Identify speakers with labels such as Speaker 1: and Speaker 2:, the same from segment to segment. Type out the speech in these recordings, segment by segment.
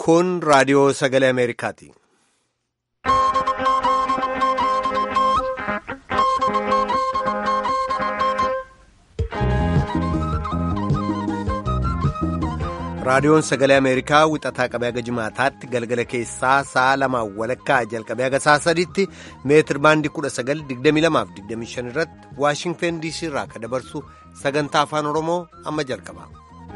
Speaker 1: Kun raadiyoo sagalee Ameerikaati. Raadiyoon sagalee Ameerikaa wixataa qabee haga jimaataatti galgala keessaa sa'a lamaan walakkaa jalqabee haga sa'a sadiitti meetir baandii 1922-25 irratti Waashingtan DC irraa kan dabarsu sagantaa afaan Oromoo amma jalqaba.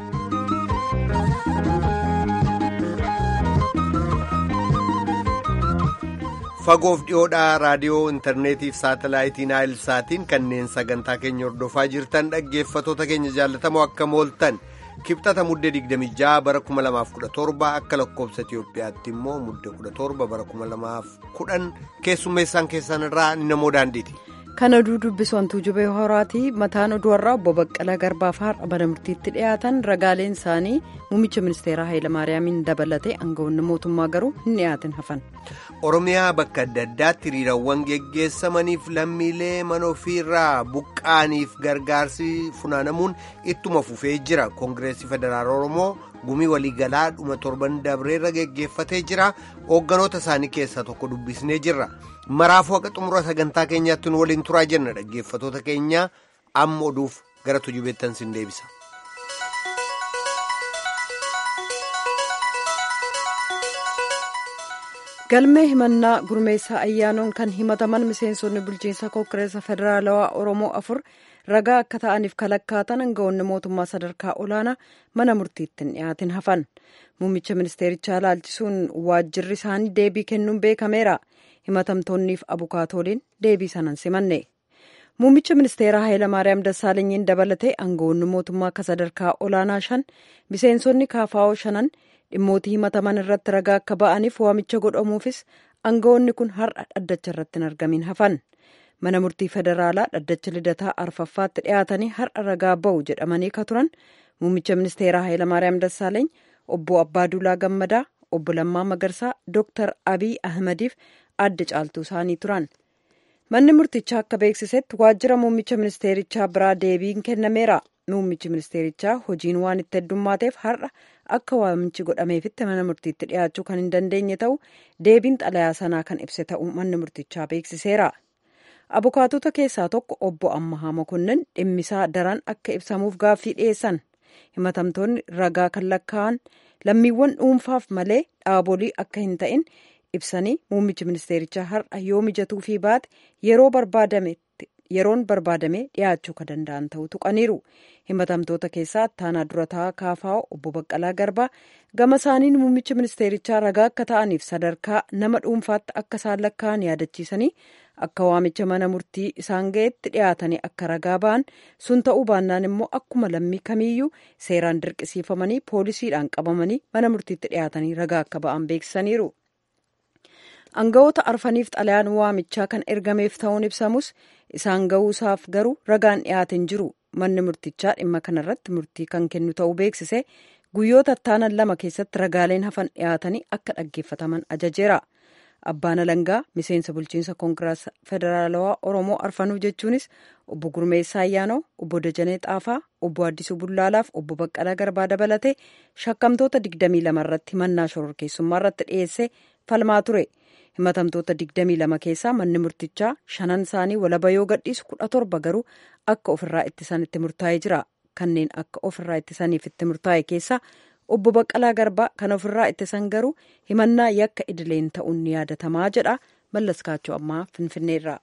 Speaker 1: Fagoof dhiyoodhaa raadiyoo intarneetiif saatalaayitii naayilsaatiin kanneen sagantaa keenya hordofaa jirtan dhaggeeffatoota keenya jaallatamoo akka mooltan. kibxata muddee 26 bara 2017 akka lakkoobsa Itiyoophiyaatti immoo muddee 17 bara 2010 keessummeessaan keessan irraa namoo daandiiti.
Speaker 2: Kan oduu dubbisu hantuu jubee horaati. Mataan oduu har'aa obbo Baqqalaa Garbaa fi har'a mana murtiitti dhiyaatan ragaaleen isaanii muummicha ministeeraa Hayilamaariyaamiin dabalatee aangawoonni mootummaa garuu hin dhiyaatin hafan.
Speaker 1: Oromiyaa bakka adda addaatti hiriirawwan geggeessamaniif lammiilee mana ofiirraa buqqaaniif gargaarsi funaanamuun ittuma fufee jira. Koongireesii Federaal Oromoo gumii waliigalaa dhuma torban dabreerra geggeeffatee jira. Hoogganoota isaanii keessaa tokko dubbisnee jirra. Maraafuu akka xumura sagantaa keenyaatti nu waliin turaa jenna dhaggeeffatoota keenya amma oduuf gara tujubeettan sin deebisa.
Speaker 2: galmee himannaa gurmeessaa ayyaanoon kan himataman miseensonni bulchiinsa koongireesa federaalawaa oromoo afur ragaa akka ta'aniif kalakkaatan aangawoonni mootummaa sadarkaa olaanaa mana murtiitti hin dhiyaatin hafan muummicha ministeerichaa ilaalchisuun waajjirri isaanii deebii kennuun beekameera himatamtoonniif abukaatooliin deebii sanan simanne muummicha ministeeraa hayilamaariyaam dassaalenyiin dabalatee aangawoonni mootummaa akka sadarkaa olaanaa shan miseensonni kaafaa'oo shanan dhimmootii himataman irratti ragaa akka ba'aniif waamicha godhamuufis aangawoonni kun har'a dhaddacha irratti hin argamin hafan mana murtii federaalaa dhaddacha lidataa arfaffaatti dhiyaatanii har'a ragaa ba'u jedhamanii ka turan muummicha ministeeraa hayilamaariyaam dassaaleeny obbo abbaaduulaa gammadaa obbo lammaa magarsaa dooktar abiy ahmadiif adda caaltuu isaanii turan manni murtichaa akka beeksisetti waajjira muummicha ministeerichaa biraa deebiin kennameera muummichi ministeerichaa hojiin waan itti heddummaateef har'a akka waamichi godhameefitti mana murtiitti dhiyaachuu kan hin dandeenye ta'u deebiin xalayaa sanaa kan ibse ta'uu manni murtichaa beeksiseera. abukaatota keessaa tokko obbo ammahaa mokonnin dhimmisaa daran akka ibsamuuf gaaffii dhiyeessan himatamtoonni ragaa kan lakkaa'an lammiiwwan dhuunfaaf malee dhaabolii akka hin ta'in ibsanii muummichi ministeerichaa har'a yoo mijatuu fi baate yeroo barbaadametti yeroon barbaadamee dhiyaachuu kan danda'an ta'uu tuqaniiru himatamtoota keessaa attaanaa durataa kaafaa'oo obbo baqqalaa garbaa gama isaaniin muummichi ministeerichaa ragaa akka ta'aniif sadarkaa nama dhuunfaatti akka isaan lakkaa'an yaadachiisanii akka waamicha mana murtii isaan ga'etti dhiyaatanii akka ragaa ba'an sun ta'uu baannaan immoo akkuma lammii kamiiyyuu seeraan dirqisiifamanii poolisiidhaan qabamanii mana murtiitti dhiyaatanii ragaa akka ba'an beeksisaniiru. aangawoota arfaniif xalayaan waamichaa kan ergameef ta'uun ibsamus isaan ga'uusaaf garuu ragaan dhiyaateen jiru manni murtichaa dhimma kanarratti murtii kan kennu ta'uu beeksise guyyoota attaanan lama keessatti ragaaleen hafan dhiyaatanii akka dhaggeeffataman ajajeera abbaan alangaa miseensa bulchiinsa koongireesa federaalawaa oromoo arfanuu jechuunis obbo gurmeessaa ayyaanoo obbo dajanee xaafaa obbo addisuu bullaalaaf obbo baqqalaa garbaa dabalatee shakkamtoota 22 irratti mannaa shororkeessummaa irratti dhiyeessee falmaa ture. himatamtoota 22 keessaa manni murtichaa shanan isaanii walaba yoo gadhiisu 17 garuu akka ofirraa ittisan itti murtaa'ee jira kanneen akka ofirraa ittisaniif itti murtaa'e keessaa obbo Baqqalaa Garbaa kan ofirraa ittisan garuu himannaa yakka idileen ta'uun ni yaadatamaa jedha mallaskaachoo ammaa finfinneerraa.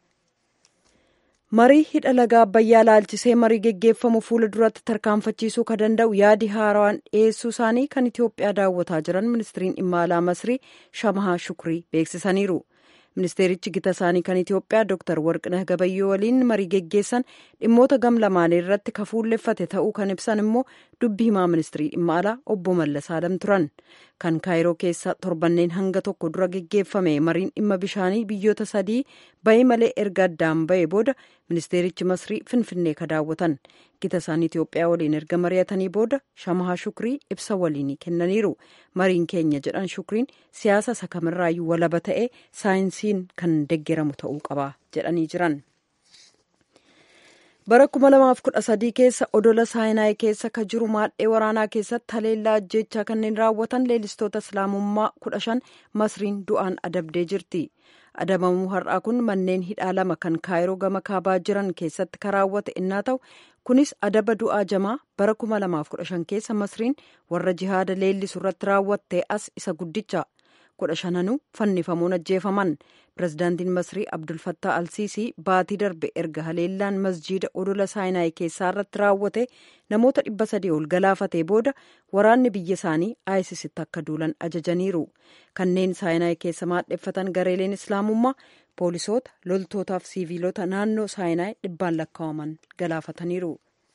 Speaker 2: marii hidha laga abbayyaa laalchisee marii geggeeffamu fuula duratti tarkaanfachiisuu ka danda'u yaadi haarawaan dhiyeessuu isaanii kan itiyoophiyaa daawwataa jiran ministiriin dhimma alaa masrii shamahaa shukrii beeksisaniiru ministeerichi gita isaanii kan itiyoophiyaa dooktar warqinah gabayyoo waliin marii geggeessan dhimmoota gam lamaanii irratti ka fuulleffate ta'uu kan ibsan immoo dubbi himaa ministirii dhimma alaa obbo mallas alam turan kan kaayiroo keessa torbanneen hanga tokko dura geggeeffame mariin dhimma bishaanii biyyoota sadii bahee malee erga addaan bahee booda ministeerichi masrii finfinnee ka daawwatan gita isaanii itiyoophiyaa waliin erga mari'atanii booda shamahaa shukrii ibsa waliinii kennaniiru mariin keenya jedhan shukriin siyaasa isa kamirraayyuu walaba ta'ee saayinsiin kan deggeramu ta'uu qaba jedhanii jiran. bara 2013 keessa odola saayinaay keessa ka jiru maadhee waraanaa keessatti haleellaa ajjeechaa kanneen raawwatan leellistoota islaamummaa 15 masriin du'aan adabdee jirti adabamuu har'aa kun manneen hidhaa lama kan kaayiroo gama kaabaa jiran keessatti ka raawwate innaa ta'u kunis adaba du'aa jamaa bara 2015 keessa masriin warra jihaada leellisu irratti raawwatte as isa guddicha kudha shananuu fannifamuun ajjeefaman pirezidaantiin masrii abdulfattaa alsiisii baatii darbe erga haleellaan masjiida odola saayinaay keessaa irratti raawwate namoota dhibba sadii ol galaafatee booda waraanni biyya isaanii aayisisitti akka duulan ajajaniiru kanneen saayinaay keessa maadheffatan gareeleen islaamummaa poolisoota loltootaaf siiviilota naannoo saayinaay dhibbaan lakkaa'aman galaafataniiru.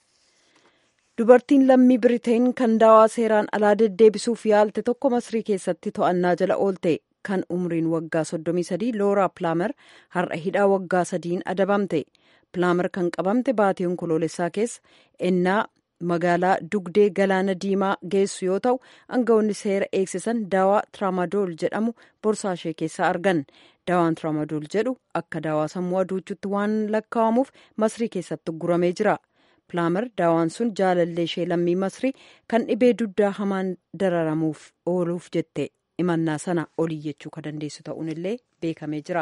Speaker 2: dubartiin lammii biriteen kan daawaa seeraan alaa deddeebisuuf yaalte tokko masrii keessatti to'annaa jala oolte kan umriin waggaa 33 looraa pilaamer har'a hidhaa waggaa sadiin adabamte pilaamer kan qabamte baatii onkoloolessaa keessa ennaa magaalaa dugdee galaana diimaa geessu yoo ta'u aangawoonni seera eegsisan daawaa tiramadool jedhamu borsaa ishee keessaa argan daawaan tiramadool jedhu akka daawaa sammuu aduuchutti waan lakkaa'amuuf masrii keessatti guramee jira. pilaamer daawaan sun jaalallee ishee lammii masrii kan dhibee duddaa hamaan dararamuuf ooluuf jette imannaa sana oliyyachuu ka dandeessu ta'uun illee beekamee jira.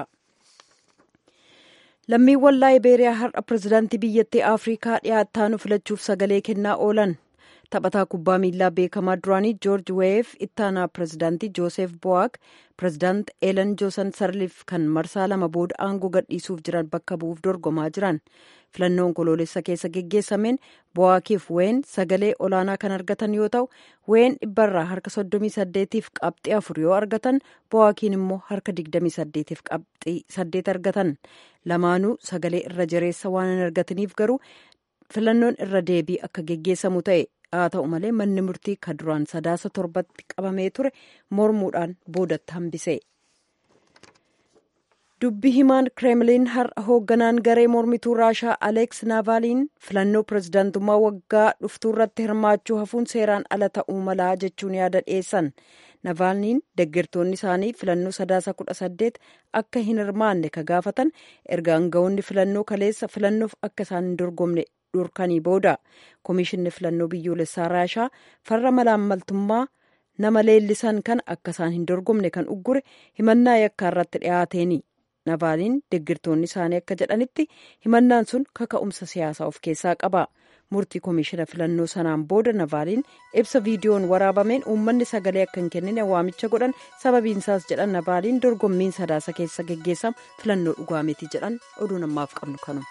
Speaker 2: lammiiwwan laayibeeriyaa har'a pirezidaantii biyyattii afrikaa dhiyaattaanu filachuuf sagalee kennaa oolan taphataa kubbaa miilaa beekamaa duraanii joorji weef ittaanaa pirezidaantii joosef bo'aak pirezidaant eelen joosan sarliif kan marsaa lama booda aangoo gadhiisuuf jiran bakka bu'uuf dorgomaa jiran filannoo onkoloolessa keessa geggeessameen bo'aakiif ween sagalee olaanaa kan argatan yoo ta'u ween dhibbarraa harka 38f qabxii afur yoo argatan bo'aakiin immoo harka 28f qabxii 8 argatan lamaanuu sagalee irra jireessa waan hin argataniif garuu filannoon irra deebii akka geggeessamu ta'e haa ta'u malee manni murtii ka duraan sadaasa torbatti qabamee ture mormuudhaan boodatti hambise. dubbi himaan kireemliin har'a hoogganaan garee mormituu raashaa aleeks naavaaliin filannoo pirezidaantummaa waggaa dhuftuu irratti hirmaachuu hafuun seeraan ala ta'uu malaa jechuun yaada dhiyeessan naavaaliin deeggartoonni isaanii filannoo sadaasa kudha saddeet akka hin hirmaanne ka gaafatan erga aangawoonni filannoo kaleessa filannoof akka isaan hin dorgomne dhorkanii booda komishinni filannoo biyyoolessaa raashaa farra malaammaltummaa nama leellisan kan akka isaan hin dorgomne kan uggure himannaa yakkaa irratti dhiyaateeni. Navaaliin deeggartoonni isaanii akka jedhanitti himannaan sun kaka'umsa siyaasaa of keessaa qaba. Murtii komishina filannoo sanaan booda Navaaliin ibsa viidiyoon waraabameen uummanni sagalee akka hin kennine waamicha godhan sababiin isaas jedhan Navaaliin dorgommiin sadaasa keessa geggeessamu filannoo dhugaa miti jedhan oduu namaaf qabnu kanu.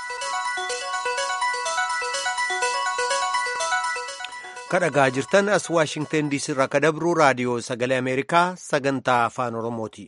Speaker 1: kadhagaa jirtan as waashingten diisii irraa ka dabru raadiyoo sagalee ameerikaa sagantaa afaan oromooti.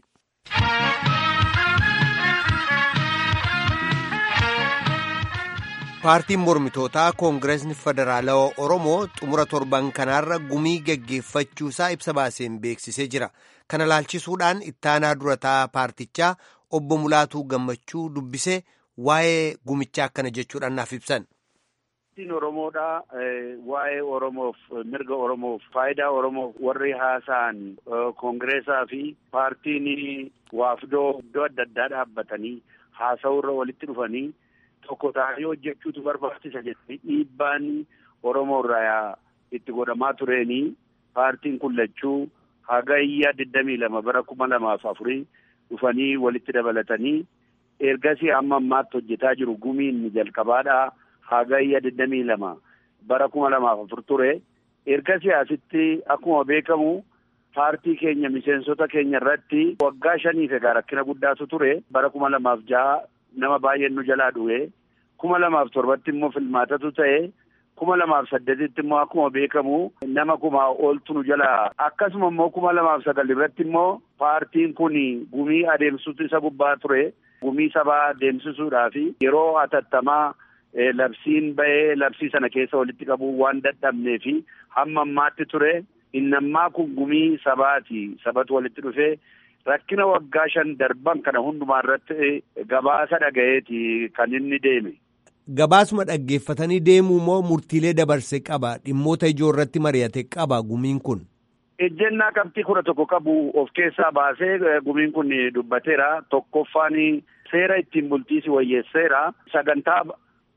Speaker 1: paartiin mormitootaa koongireesni federaalawaa oromoo xumura torban kanaarra gumii geggeeffachuusaa ibsa baaseen beeksisee jira kana laalchisuudhaan ittaanaa durataa paartichaa obbo mulaatuu gammachuu dubbisee waa'ee gumichaa akkana jechuudhaan naaf ibsan.
Speaker 3: Paartiin Oromoodha. Waa'ee Oromoof mirga Oromoof faayidaa Oromoof warri haasa'an koongireesaa fi paartiin waafdoo iddoo adda addaa dhaabbatanii haasa'uurra walitti dhufanii tokko ta'anii hojjechuutu barbaachisa jedhanii dhiibbaan Oromoo irraa itti godhamaa tureenii paartiin kun lachuu hagayya digdamii lama bara kuma lamaaf afurii dhufanii walitti dabalatanii ergasii amma ammaatti hojjetaa jiru gumiin jalqabaadhaa. hagayya digdamii lama bara kuma lamaaf afur ture ergasii asitti akkuma beekamu paartii keenya miseensota keenya irratti waggaa shaniif egaa rakkina guddaatu ture bara kuma lamaaf jaha nama baay'een nu jalaa du'e kuma lamaaf torbatti immoo filmaatatu ta'e kuma lamaaf saddeetitti immoo akkuma beekamu nama kuma ooltu nu jalaa akkasuma immoo kuma lamaaf sagal irratti immoo paartiin kun gumii adeemsutu isa gubbaa ture gumii sabaa adeemsisuudhaaf yeroo atattamaa labsiin ba'ee labsii sana keessa walitti qabuu waan dadhabnee fi hamma ammaatti ture innammaa kun gumii sabaati sabatu walitti dhufee rakkina waggaa shan darban kana hundumaa irratti gabaasa dhagayeeti kan inni deeme.
Speaker 1: Gabaasuma dhaggeeffatanii deemuu moo murtiilee dabarse qaba dhimmoota ijoo irratti mari'ate qaba gumiin kun.
Speaker 3: Ejjennaa qabxii kudha tokko qabu of keessaa baasee gumiin kun dubbateera tokkoffaan seera ittiin bultiisi wayyeesseera sagantaa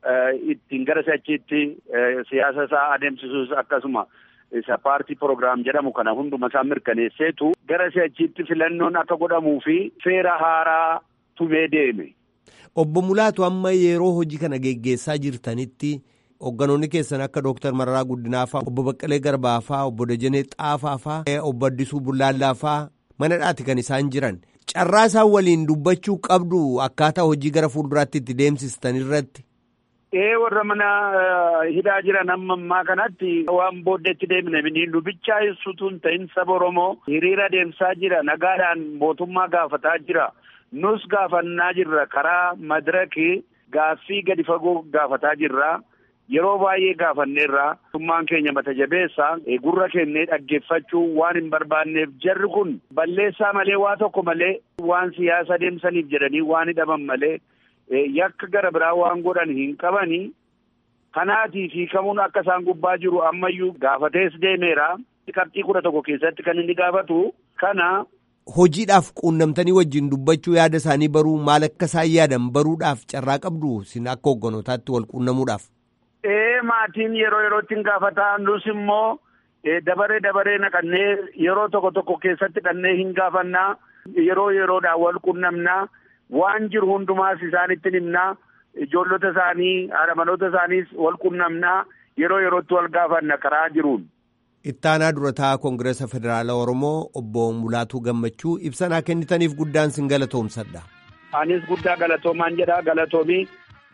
Speaker 3: ittiin gara si'achiitti siyaasa isaa adeemsisuus akkasuma isa paartii proogiraam jedhamu kana hunduma isaa mirkaneesseetu gara si'achiitti filannoon akka godhamuu fi seera haaraa tumee deeme.
Speaker 1: Obbo Mulaatu amma yeroo hojii kana geggeessaa jirtanitti hogganoonni keessan akka Dooktar Mararaa Guddinaa faa obbo Baqqalee Garbaa faa obbo Dajanee Xaafaa faa obbo Addisuu Bullaallaa faa manadhaati kan isaan jiran. Carraa isaan waliin dubbachuu qabdu akkaataa hojii gara fuulduraatti itti deemsistan irratti.
Speaker 3: Ee warra mana hidhaa jiran amma ammaa kanatti waan booddeetti deemne biniin dubbichaa ibsutu hin ta'in saba Oromoo hiriira deemsaa jira nagaadhaan mootummaa gaafataa jira. Nus gaafannaa jirra karaa madirakii gaaffii gadi fagoo gaafataa jirra. Yeroo baay'ee gaafanneerra mootummaan keenya mata jabeessa gurra kennee dhaggeeffachuu waan hin barbaanneef jarri kun balleessaa malee waa tokko malee waan siyaasa adeemsaniif jedhanii waan hidhaman malee yakka gara biraa waan godhan hin qabanii kanaatiif hiikamuun akka isaan gubbaa jiru ammayyuu gaafatees deemeera qabxii kudha tokko keessatti kan inni gaafatu kana.
Speaker 1: Hojiidhaaf quunnamtanii wajjin dubbachuu yaada isaanii baruu maal akka isaan yaadan baruudhaaf carraa qabdu sin akka hogganootaatti wal quunnamuudhaaf.
Speaker 3: Ee maatiin yeroo yerootti hin gaafataa nus immoo dabaree dabaree naqannee yeroo tokko tokko keessatti dhannee hin gaafannaa yeroo yeroodhaan wal quunnamnaa waan jiru hundumaas isaanitti himnaa ijoollota isaanii haadhamanoota isaaniis wal quunnamnaa yeroo yerootti wal gaafanna karaa jiruun.
Speaker 1: Ittaanaa durataa Koongireesa Federaalaa Oromoo obbo Mulaatuu Gammachuu ibsanaa kennitaniif guddaan sin galatoomsadha.
Speaker 3: Anis guddaa galatoomaan jedha galatoomii.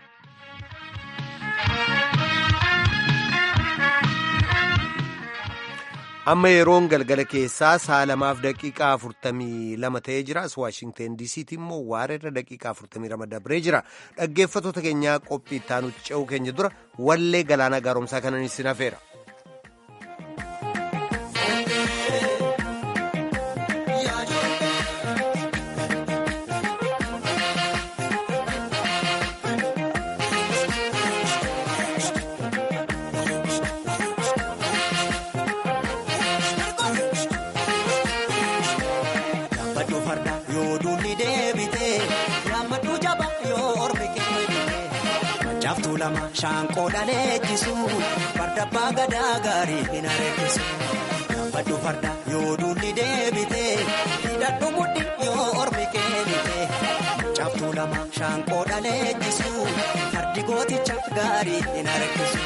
Speaker 1: Amma yeroon galgala keessaa sa'a lamaaf daqiiqaa afurtamii lama ta'ee jira. As Waashingteen DC'tti immoo waareerra daqiiqaa afurtamii lama dabree jira. Dhaggeeffattoota keenyaa qophii ittaanutti ce'uu keenya dura wallee galaana gaaromsaa kanan isin hafeera.
Speaker 4: Shaanqoo dhaleechisu farda abbaa gadaa gaarii hin areessisu. Gaafadhu farda yoo duulli deebite hidhadhu mudhi yoo ormi keenite. Caaftuu lama shaanqoo dhaleechisu fardi gooticha gaarii hin areessisu.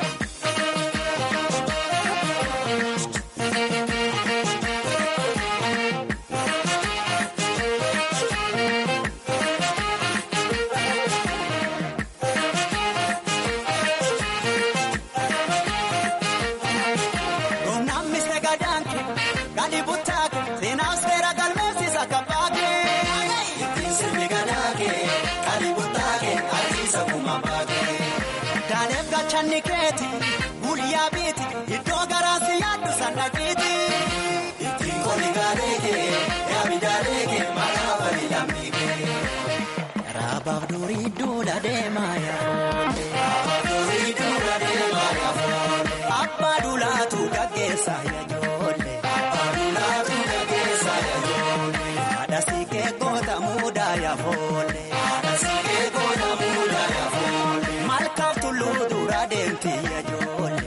Speaker 4: Guyyaa biiti iddoo garaasi yaaddu sannaqiiti. Ittiin koli gaaleekee yaami jaaleekee maqaa bali lammiikee. Raabaaf durii duula deemaa yaafoolee. Raabaaf durii duula deemaa yaafoolee. Abbaa duulaatu gaggeessaa yaajoolee. Abbaa duulaatu gaggeessaa yaajoolee. Haadha siikee goota muudaa yaafoolee. Haadha siikee goota muudaa yaafoolee. Malkaaf tulluu dura deemti yaajoolee.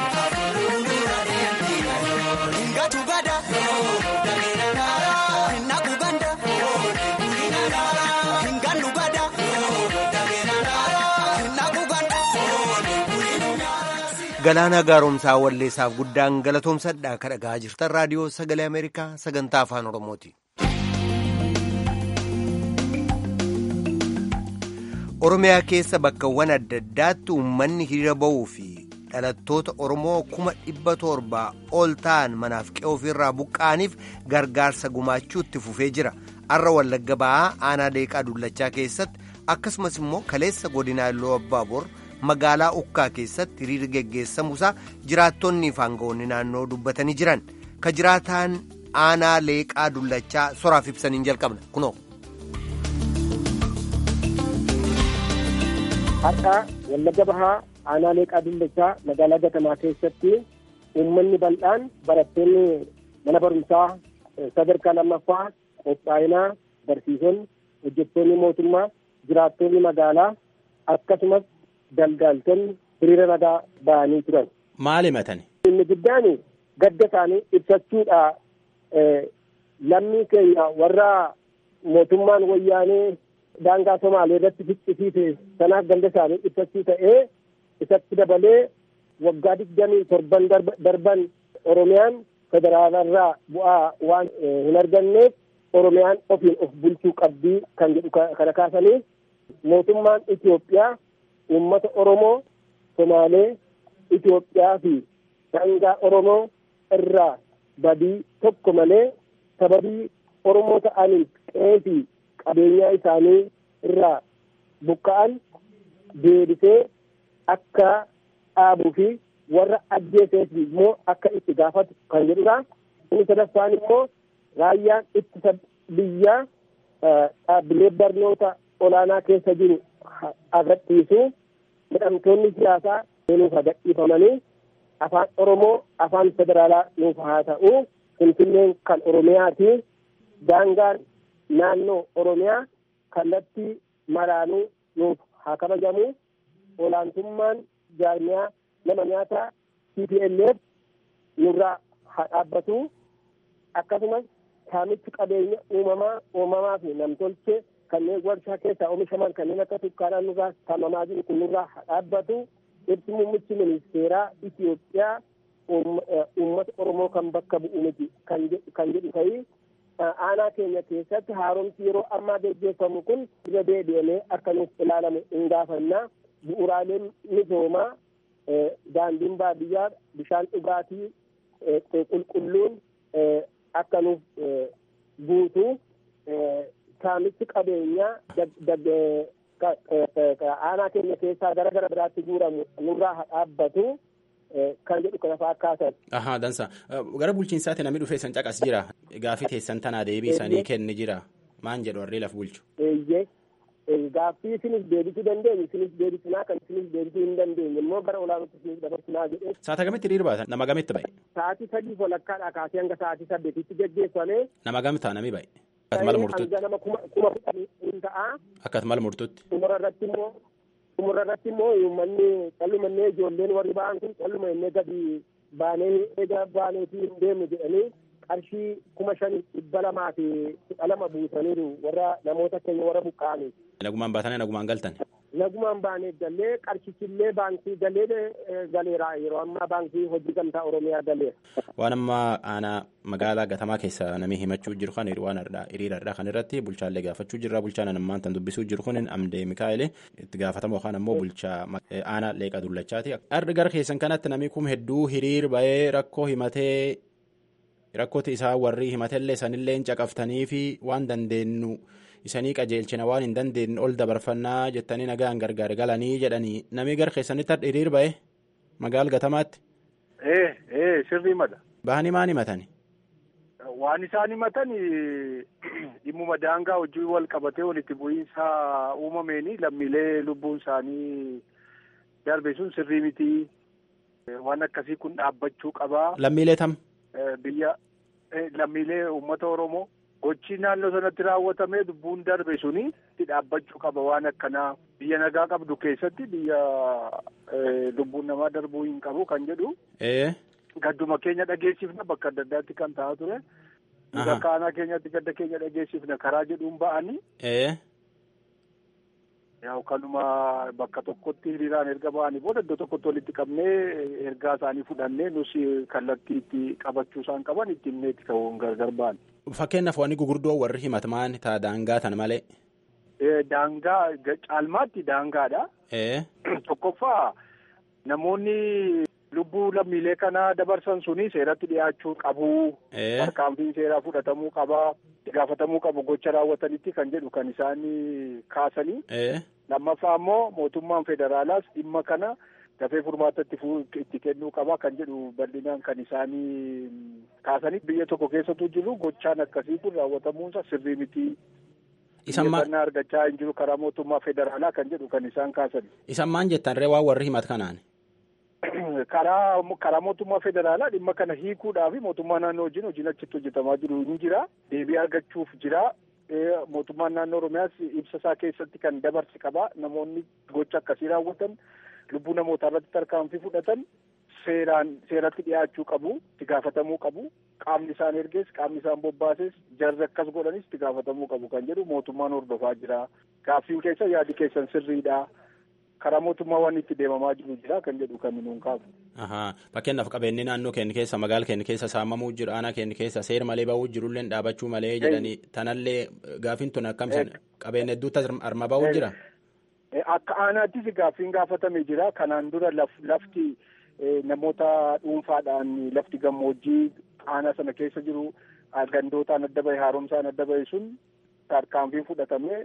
Speaker 1: Galaanaa gaaromsaa walleessaaf guddaan galatoomsadha ka dhagaa jirtan raadiyoo sagalee Ameerikaa sagantaa afaan Oromooti. Oromiyaa keessa bakkawwan adda addaatti uummanni hiriira ba'uu fi dhalattoota Oromoo kuma dhibba torbaa ol ta'an manaaf qe'ee ofirraa buqqa'aniif gargaarsa gumaachuutti fufee jira. Har'a Wallagga ba'aa aanaa leeqaa dullachaa keessatti akkasumas immoo kaleessa godinaa Illoo Abbaabor magaalaa Ukkaa keessatti hiriirri geggeessamuusaa jiraattonni fi aangawoonni naannoo dubbatanii jiran. Ka jiraataan aanaa leeqaa dullachaa soraaf ibsaniin jalqabna kunoo.
Speaker 5: Har'a Wallagga Bahaa aanaa leeqaa dullachaa magaalaa gatamaa keessatti uummanni bal'aan barattoonni mana barumsaa sadarkaa lammaffaa qophaa'inaa barsiisonni hojjettoonni mootummaa jiraattonni magaalaa akkasumas daldaltonni hiriira nagaa ba'anii turan.
Speaker 6: Maal himatani?
Speaker 5: Inni guddaan gadda isaanii ibsachuudha lammii keenya warra mootummaan wayyaanee daangaa Somaalee irratti ficcisiise sanaaf gadda isaanii ibsachuu ta'ee isatti dabalee waggaa digdamii torban darban Oromiyaan federaalarraa bu'aa waan hin arganneef Oromiyaan ofiin of bulchuu qabdii kan jedhu kana kaasanii mootummaan Itoophiyaa uummata Oromoo Somaalee Itoophiyaa fi daangaa Oromoo irraa badii tokko malee sababii Oromoo ta'aniif qe'ee fi qabeenyaa isaanii irraa buqqa'an deebisee akka dhaabuu fi warra ajjeeseef immoo akka itti gaafatu kan jedhudha. Inni sadaffaan immoo raayyaan ittisa biyyaa dhaabbilee barnoota olaanaa keessa jiru agarsiisu hidhamtoonni siyaasaa nuuf gadhiifamanii afaan Oromoo afaan federaalaa nuuf haa ta'u finfinneen kan Oromiyaati daangaan naannoo Oromiyaa kallattii maraanuu nuuf haa kabajamu olaantummaan jaarmiyaa nama nyaataa TPLF nurraa haa dhaabbatu akkasumas saamichi qabeenya uumamaa uumamaa fi namtolchee kanneen warshaa keessaa oomishaman kanneen akka sukkaaraa nurraa saamamaa jiru kun nurraa haa dhaabbatu ibsi muummichi ministeeraa Itoophiyaa uummata Oromoo kan bakka bu'u miti kan jedhu ta'ii aanaa keenya keessatti haaromsi yeroo ammaa gaggeeffamu kun irra deebi'amee akka nuuf ilaalamu hin gaafannaa bu'uuraaleen misoomaa daandiin baadiyyaa bishaan dhugaatii qulqulluun akka nuuf guutu saamichi qabeenyaa aanaa keenya keessaa gara gara biraatti guuramu nurraa haa dhaabbatu kan jedhu kana fa'aa kaasan.
Speaker 6: Ahaa dansa gara bulchiinsaatti namni dhufee san caqas jira gaafii teessan tanaa deebii isanii kenni jira maan jedhu warri laf bulchu.
Speaker 5: Eeyyee gaaffii isinis deebisuu dandeenyu isinis deebisinaa kan isinis deebisuu hin dandeenye immoo gara olaanaatti isinis dabarsinaa jedhee.
Speaker 6: Saata kamitti hiriira baatan nama gamitti ba'e.
Speaker 5: Sa'aatii sadii walakkaadhaa kaasee hanga sa'aatii saddeetitti geggeeffame.
Speaker 6: Nama gamtaa nami ba'e. Akkasuma murtuutti.
Speaker 5: Hanga nama kuma kuma kudhanii hin ta'a.
Speaker 6: Akkasuma murtuutti.
Speaker 5: Xumura irratti immoo xumura irratti immoo uummanni callumannee ijoolleen warri ba'an kun calluma innee gadi baanee eega baaneetii hin deemnu jedhanii qarshii kuma shanii dhibba lamaa fi kudha lama buusaniiru warra namoota keenya warra buqqa'anii.
Speaker 6: Nagumaan baatanii nagumaan galtan.
Speaker 5: Nagumaan baanee galee qarshichillee baankii galee galeera yeroo ammaa baankii hojii gamtaa Oromiyaa galeera.
Speaker 6: Waan amma aanaa magaalaa gatamaa keessa namni himachuu jiru kan waan hiriirarraa kan irratti bulchaallee gaafachuu jirra bulchaan ammaan tan dubbisuu jiru kun amdee Mikaa'elee itti gaafatamu yookaan ammoo bulchaa aanaa leeqa dullachaati. Arri gara keessan kanatti namni kun hedduu hiriir ba'ee rakkoo himatee rakkooti isaa warri himatellee sanillee caqaftanii fi waan dandeenyu. isanii qajeelchina waan hin dandeenye ol dabarfannaa jettanii nagaan gargaar galanii jedhanii namni gara keessanitti hiriir ba'e magaal gatamaatti.
Speaker 3: Ee ee sirrii mada.
Speaker 6: Bahanii maan himatani?
Speaker 3: Waan isaan himatan dhimmuma daangaa hojii wal qabatee walitti bu'iinsa uumameeni lammiilee lubbuun isaanii darbe sun sirrii miti. Waan akkasii kun dhaabbachuu qabaa.
Speaker 6: Lammiilee tam?
Speaker 3: Biyya lammiilee uummata Oromoo. gochi naannoo sanatti raawwatamee lubbuun darbe suni itti dhaabbachuu qaba waan akkanaa biyya nagaa qabdu keessatti biyya lubbuun namaa darbuu hin qabu kan jedhu. Gadduma keenya dhageessifna bakka adda addaatti kan ta'aa ture. Bakka aanaa keenyatti gadda keenya dhageessifna karaa jedhuun ba'anii. Yaa kanuma bakka tokkotti hiriiraan erga ba'anii booda iddoo tokkotti walitti qabnee ergaa isaanii fudhannee nus kallattii itti qabachuu isaan qaban itti himnee itti ka'uun gargar ba'an.
Speaker 6: Fakkeenyaaf wanni gurguddoo warri himataman ta'a daangaa tan malee.
Speaker 3: Daangaa caalmaatti daangaadha. Tokkoffaa namoonni lubbuu lammiilee kana dabarsan suni seeratti dhiyaachuu qabu. Tarkaanfiin seeraa fudhatamuu qaba. Gaafatamuu qabu gocha raawwatanitti kan jedhu kan isaan kaasanii. Lammaffaa immoo mootummaan federaalaas dhimma kana dafee furmaata itti kennuu qaba kan jedhu bal'inaan kan isaanii kaasanii biyya tokko keessattuu jiru gochaan akkasii kun raawwatamuunsa sirrii miti. Xiyyeeffannaa argachaa hin jiru karaa mootummaa federaalaa kan jedhu kan isaan kaasan.
Speaker 6: Isan maan jettan ree waan warri himat kanaan?
Speaker 3: Karaa karaa mootummaa federaalaa dhimma kana hiikuudhaaf mootummaa naannoo wajjin hojiin achitti hojjetamaa jiru ni jira. Deebii argachuuf jira.
Speaker 5: mootummaan naannoo oromiyaas ibsa isaa keessatti kan dabarse qaba namoonni gocha akkasii raawwatan lubbuu namootaa irratti tarkaanfii fudhatan seeraan seeratti dhiyaachuu qabu itti gaafatamuu qabu qaamni isaan ergees qaamni isaan bobbaases jarri akkas godhanis itti gaafatamuu qabu kan jedhu mootummaan hordofaa jira gaaffiin keessa yaadi keessan sirriidha karaa mootummaa waan itti deemamaa jiru jira kan jedhu kan nuun kaafu.
Speaker 6: Fakkeenyaaf qabeenyi naannoo keenya keessa magaala keenya keessa saamamuu jiru aanaa keenya keessa seera malee bahuu jirullee dhaabachuu malee jedhanii tanallee gaaffiin tun akkamisan qabeenya hedduutti arma bahuu jira.
Speaker 5: Akka aanaattis gaaffiin gaafatame jira kanaan dura lafti namoota dhuunfaadhaan lafti gammoojjii aanaa sana keessa jiru gandootaan adda bahe haaromsaan adda bahe sun tarkaanfiin fudhatamee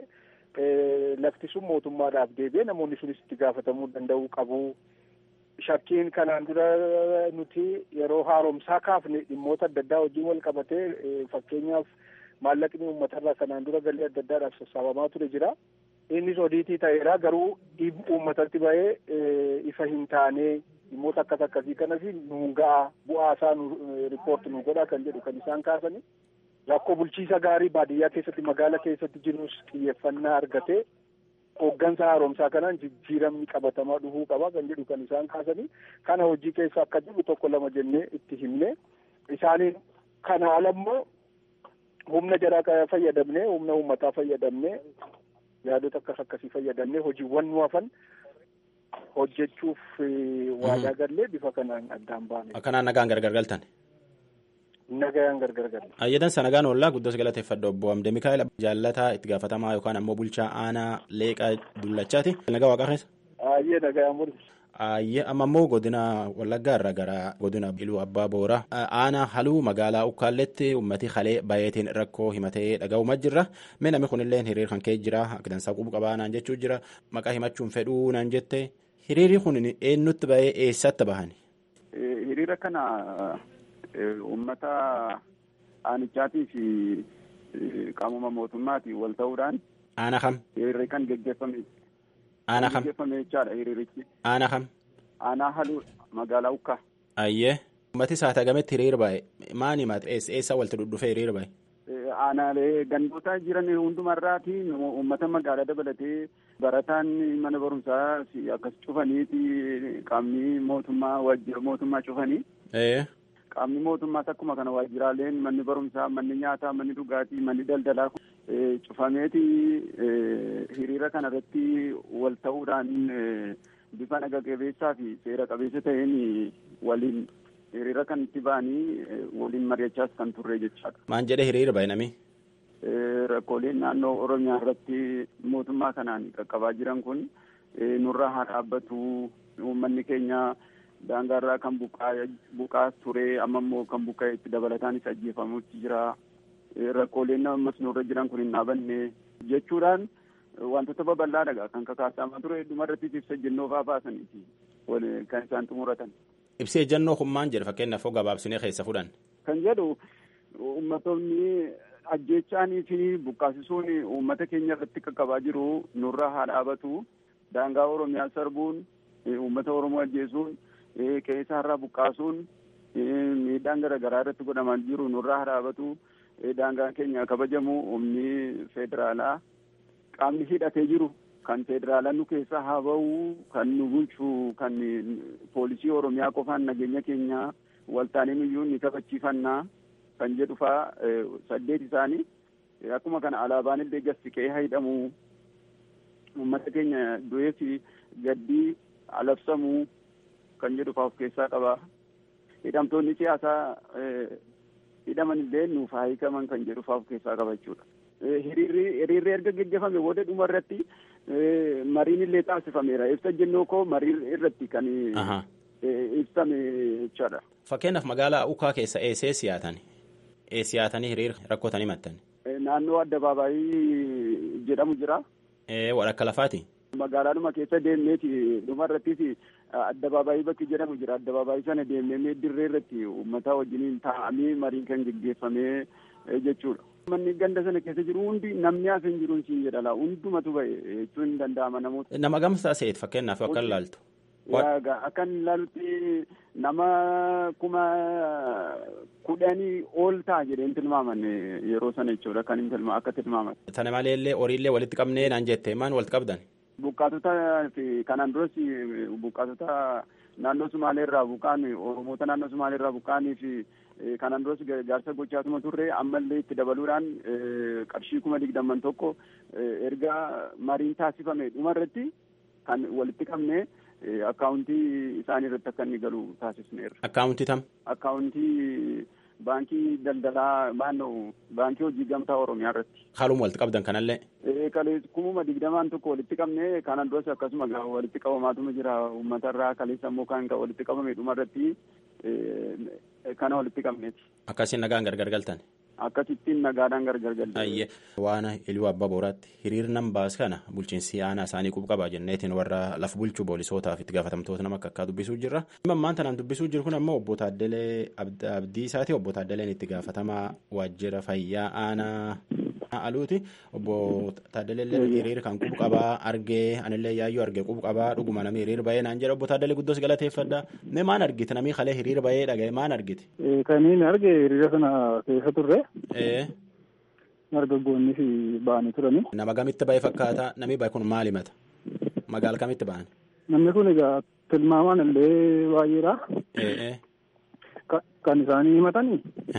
Speaker 5: lafti sun mootummaadhaaf deebi'ee namoonni sunis itti gaafatamuu danda'uu qabu. Shakkiin kanaan dura nuti yeroo haaromsaa kaafne dhimmoota adda addaa wajjin wal qabatee fakkeenyaaf maallaqni uummatarraa kanaan dura galii adda addaadhaaf sassaabamaa ture jira. Innis odiitii ta'eera garuu uummatatti bahee ifa hin taane dhimmoota akkas akkasii kanas nuun ga'a bu'aa isaa riippoorti nu godha kan jedhu kan isaan kaasani. Rakkoo bulchiisa gaarii baadiyyaa keessatti magaala keessatti jirus xiyyeeffannaa argatee hooggansa haaromsaa kanaan jijjiiramni qabatamaa dhufuu qaba kan jedhu kan isaan kaasanii kana hojii keessa akka jiru tokko lama jennee itti himne isaaniin kana alammoo humna jaraa fayyadamnee humna uummataa fayyadamnee yaadota akkas akkasii fayyadamnee hojiiwwan nu hafan hojjechuuf waadaa gallee bifa kanaan addaan baane.
Speaker 6: Akkanaan nagaan gargar galtan.
Speaker 5: Nagaan gargar galle.
Speaker 6: Ayyadansa nagaan oollaa guddos galateeffadha obbo Amde Mikaa'el jaalataa itti gaafatamaa yookaan ammoo bulchaa aanaa leeqaa dullachaati. Nagaa waaqaa keessa.
Speaker 5: Ayyee nagaa mul'isa.
Speaker 6: Ayyee amma immoo godina Wallaggaa irraa gara godina Iluu Abbaa Boora aanaa haluu magaalaa Ukkaalletti uummati halee baay'eetiin rakkoo himatee dhaga'umaa jirra. Mee namni kunillee hiriir kan ka'e jira akka dansaa qubu qabaa naan jechuu jira maqaa himachuun fedhuu naan jette hiriirri kun eenyutti bahee eessatti bahani?
Speaker 3: Hiriira kana uummata aanichaatii fi qaamuma mootummaatiin wal ta'uudhaan.
Speaker 6: Aanaa kam?
Speaker 3: Hiriirri kan geggeeffame.
Speaker 6: Aanaa kam?
Speaker 3: Geggeeffame jechaadha hiriirichi.
Speaker 6: Aanaa kam?
Speaker 3: Aanaa haluu magaalaa Ukkaa.
Speaker 6: Ayyee. Uummati saata gametti hiriira bahe maal himate eessa walitti dhudhufee hiriira bahe?
Speaker 3: Aanaalee gandoota jiran hundumarraati uummata magaalaa dabalatee barataan mana barumsaa akkas cufaniiti qaamni mootummaa waajjira mootummaa cufanii. Qaamni mootummaas akkuma kana waajjiraaleen manni barumsaa manni nyaataa manni dhugaatii manni daldalaa cufameeti hiriira kana irratti wal ta'uudhaan bifa naga qabeessaa fi seera qabeessa ta'een waliin hiriira kan itti ba'anii waliin mari'achaas kan turre jechaadha.
Speaker 6: Maan jedhee hiriira bahe nami?
Speaker 3: Rakkooleen naannoo Oromiyaa irratti mootummaa kanaan qaqqabaa jiran kun nurraa haa dhaabbatu uummanni keenya daangaarraa kan buqqaa ture amma immoo kan buqqa'e itti dabalataanis ajjeefamutti jira. Rakkooleen ammas nurra jiran kun hin dhaabanne jechuudhaan wantoota babal'aadha kan kakaasamaa ture hedduma irratti ibsa ejjennoo fa'aa baasaniiti kan isaan xumuratan.
Speaker 6: Ibsi ejjennoo kun maal jedha fakkeenyaaf hoo gabaabsinee keessa fudhan.
Speaker 3: Kan jedhu uummattoonni ajjeechaanii fi buqqaasisuun uummata keenya irratti qaqqabaa jiru nurraa haa dhaabatu daangaa Oromiyaa sarbuun uummata Oromoo ajjeesuun qe'eesaarraa buqqaasuun miidhaan garaagaraa irratti godhamaa jiru nurraa haa dhaabatu daangaan keenya kabajamu humni federaalaa qaamni hidhatee jiru kan federaalaa nu keessa haa ba'u kan nu bulchu kan poolisii oromiyaa qofaan nageenya keenya waltaanee nuyyuu ni kabachiifannaa kan jedhu faa saddeet isaanii akkuma kana alaabaan illee gassiqee haa hidhamu uummata keenya du'ee fi gaddii alabsamuu kan jedhu faa of keessaa qaba. Hidhamtoonni siyaasaa hidhaman illee nuuf haa hiikaman kan jedhu faa of keessaa qaba jechuudha. Hiriirri hiriirri erga geggeeffame booda dhuma irratti mariin illee taasifameera. Ibsa jennoo koo marii irratti kan ibsame jechaadha.
Speaker 6: Fakkeenyaaf magaalaa Ukaa keessa eessee siyaatan? Siyaatanii hiriira rakkootanii maxxan?
Speaker 3: Naannoo addabaabaayii jedhamu jira.
Speaker 6: Walakka lafaati?
Speaker 3: Magaalaadhuma keessa deemneeti dhuma irrattis addabaabaayii bakki jedhamu jira. Addabaabaayii sana deemnee dirree irratti uummata wajjiniin taa'amee mariin kan geggeeffamee jechuudha. Manni ganda sana keessa jiru hundi namni hafe hin jiru siin jedhala hundumatu ba'e jechuun hin danda'ama namoota.
Speaker 6: Nama gamsaa seet fakkeenyaaf akka ilaaltu.
Speaker 3: Akkan ilaalutti
Speaker 7: nama kuma kudhanii ol ta'a jedheen tilmaaman yeroo sana jechuudha kan hin tilmaa akka tilmaaman.
Speaker 6: Sana maleellee horiillee walitti qabnee naan jette maal walitti qabdan?
Speaker 7: Buqqaatota fi kanaan duras buqqaatota naannoo Sumaalee irraa buqqaan Oromoota naannoo Sumaalee irraa buqqaanii fi kanaan duras gargaarsa gochaatuma turre ammallee itti dabaluudhaan qarshii kuma digdamman tokko erga mariin taasifame dhumarratti kan walitti qabne akkaawuntii isaanii irratti akka inni galu taasisneerra.
Speaker 6: Akkaawuntii tam?
Speaker 7: Akkaawuntii baankii daldalaa maannoo baankii hojii gamtaa Oromiyaa irratti.
Speaker 6: Haaluma walitti qabdan kanallee?
Speaker 7: Kalees kumuma digdamaan tokko walitti qabne kanaan duras akkasuma walitti qabamaatuma jira uummata irraa kaleessa immoo kan walitti qabame dhumarratti kana walitti qabneeti.
Speaker 6: Akkasiin nagaan gargar galtan?
Speaker 7: Akkasittiin nagaadhaan gargar galtan.
Speaker 6: Ayyee waan iluu abbaa booraatti hiriirnan baas kana bulchiinsi aanaa isaanii qubqabaa jenneetiin warra lafa bulchuu poolisootaaf itti gaafatamtoota nama akka akkaa dubbisuu jirra. Ammaan tanaan dubbisuu jiru kun ammoo obbo Taaddalee Abdii isaati obbo Taaddaleen itti gaafatamaa waajjira fayyaa aanaa aluuti obbo Taaddalee hiriira kan qubqabaa argee anillee yaayyoo argee qubqabaa dhuguma namni hiriira bahee naan jedha obbo Taaddalee guddoos galateeffadha. Mee maan argite namni kalee hiriira bahee dhagaye maan argite?
Speaker 8: Kaniin arge hiriira sana keessa turre. Dargaggoonni fi ba'anii turani.
Speaker 6: Nama gamitti ba'e fakkaata namni ba'e kun maal himata? Magaala kamitti ba'an?
Speaker 8: Namni kun egaa tilmaamaan illee baay'eedha. Kan isaanii himatanii.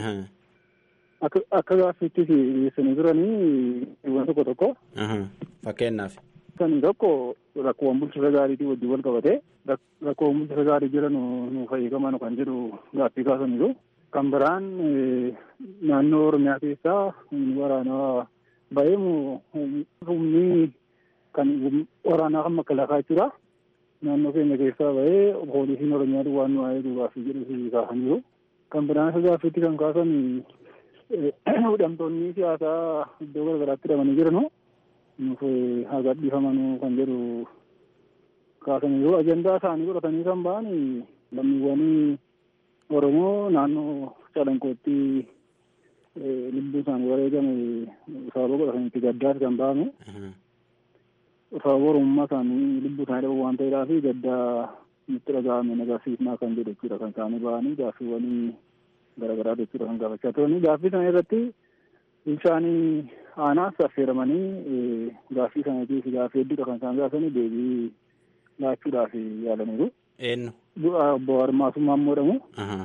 Speaker 8: Akka gaaffiitti dhiyeessanii turanii waan tokko tokko.
Speaker 6: Fakkeenyaaf.
Speaker 8: Kan tokko rakkoowwan bulchiinsa gaariitii wajjin wal qabatee rakkoowwan bulchiinsa gaarii jiran nu fayyadaman kan jedhu gaaffii kaasaniiru. Kan biraan naannoo Oromiyaa keessaa waraanaa ba'ee humni kan waraanaa kan makalaakaa jechuudha. Naannoo keenya keessaa ba'ee poolisiin Oromiyaa waan nu eeguu gaaffii jedhu kaasaniiru. Kan biraan isa gaaffiitti kan kaasan hidhamtoonni siyaasaa iddoo garaagaraatti hidhamanii jiranu nuuf haa gadhiifamanuu kan jedhu kaasaniiru. Ajandaa isaanii godhatanii kan ba'an lammiiwwan Oromoo naannoo calanqootti lubbuu isaanii wareegame sababa godhatanitti gaddaati kan ba'ame. Sababa Oromummaa isaanii lubbuu isaanii dhabu waan ta'eedhaa fi gaddaa nutti dhaga'ame nagarsiisnaa kan jedhu jechuudha kan isaanii ba'anii gaaffiiwwan garaagaraa jechuudha kan gaafachaa turanii. Gaaffii sana irratti bulchaanii aanaas affeeramanii gaaffii sanatiif gaaffii hedduudha kan isaan gaafanii deebii laachuudhaaf yaalaniiru.
Speaker 6: Eenyu?
Speaker 8: Obbo Harmaasummaa immoo jedhamu.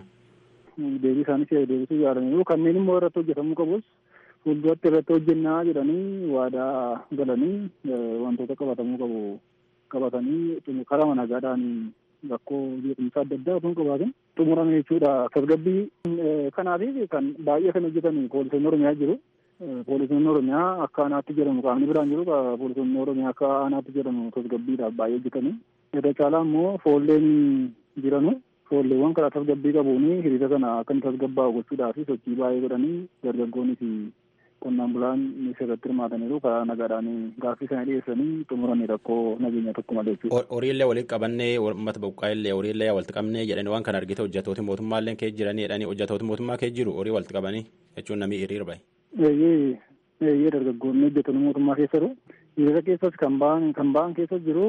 Speaker 8: Deebii isaaniis deebisuu yaalaniiru. Kanneen immoo irratti hojjetamuu qabus fuulduratti irratti hojjennaa jedhanii waadaa galanii wantoota qabatamuu qabu qabatanii karaa nagaadhaan rakkoo jeequmsaa adda addaa osoo hin qabaatin xumurame jechuudha. Tasgabbii kanaatiif kan baay'ee kan hojjetan poolisoonni Oromiyaa jiru. Poolisoonni Oromiyaa akka aanaatti jedhamu qaamni biraan jiru poolisoonni Oromiyaa akka aanaatti jedhamu tasgabbiidhaaf baay'ee hojjetanii. Irra caalaa immoo foolleen jiranu foolleewwan karaa tasgabbii qabuun hiriira kana akka inni tasgabbaa'u gochuudhaaf sochii baay'ee godhanii dargaggoonni fi qonnaan bulaan irratti hirmaataniiru karaa nagaadhaan gaaffii sana dhiyeessanii xumuranii rakkoo nageenya tokko malee jechuudha.
Speaker 6: Horiillee walitti qabannee uummata buqqaa'illee horiillee walitti qabnee jedhanii waan kana argite hojjatooti mootummaallee kee jiranii jedhanii hojjatooti mootummaa kee jiru horii walitti qabanii jechuun namni hiriira bahe.
Speaker 8: Eeyyee eeyyee dargaggoonni hojjetoonni mootummaa keessa jiru. Hiriira keessas kan ba'an kan ba'an keessa jiru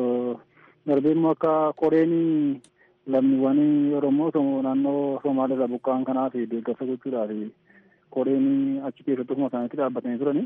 Speaker 8: darbee immoo akka qoreen lammiiwwan Oromoo naannoo Somaaliirraa buqqa'an kanaaf deeggarsa gochuudhaaf qoreen achi keessatti ofuma isaaniitti dhaabbatanii turani.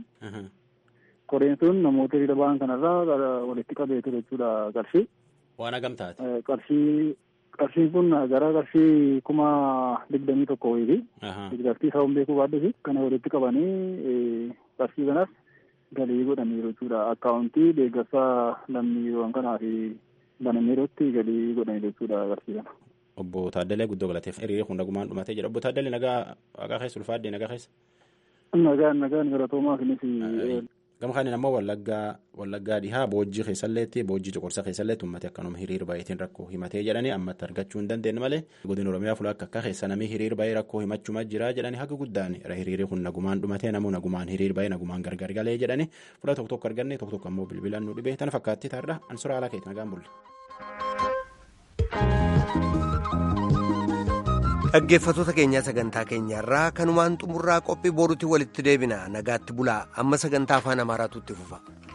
Speaker 8: Qoreen sun namoota hiriira ba'an kanarraa walitti qabee ture jechuudha qarshii.
Speaker 6: Waan hagam taate?
Speaker 8: Qarshii qarshiin kun gara qarshii kuma digdamii tokko wayiiti. Deeggartii isaa beekuu baaddusi kana walitti qabanii qarshii kanas galii godhaniiru jechuudha. Akkaawuntii deeggarsa lammiiwwan kanaaf banameerutti galii godhaniiru jechuudha qarshii kana.
Speaker 6: Obbo Taaddalee guddoo galateef hiriira kun nagumaan dhumatee jira. Obbo Taaddalee nagaa waaqaa keessa ulfaadde nagaa keessa.
Speaker 8: Nagaan nagaan galatoomaa kunis.
Speaker 6: Gama kaaniin ammoo wallaggaa wallaggaa dhihaa boojjii keessalleetti boojjii cuqursa keessalleetti uummate akkanuma hiriira baay'eetiin rakkoo himatee jedhanii ammatti argachuu hin dandeenye malee godina oromiyaa fuula akka akka keessa namni hiriira baay'ee rakkoo himachuma jira jedhanii haga guddaan hiriirri kun nagumaan dhumatee namuu nagumaan hiriira baay'ee nagumaan gargar galee jedhanii fuula tokko tokko arganne tokko tokko ammoo bilbilaan nu dhibee tana fakkaatti taarra ansura haala keetti nagaan bulle.
Speaker 1: dhaggeeffatoota keenyaa sagantaa keenyarraa kanumaan xumurraa qophii boruutti walitti deebina nagaatti bulaa amma sagantaa afaan amaaraatu itti fufa.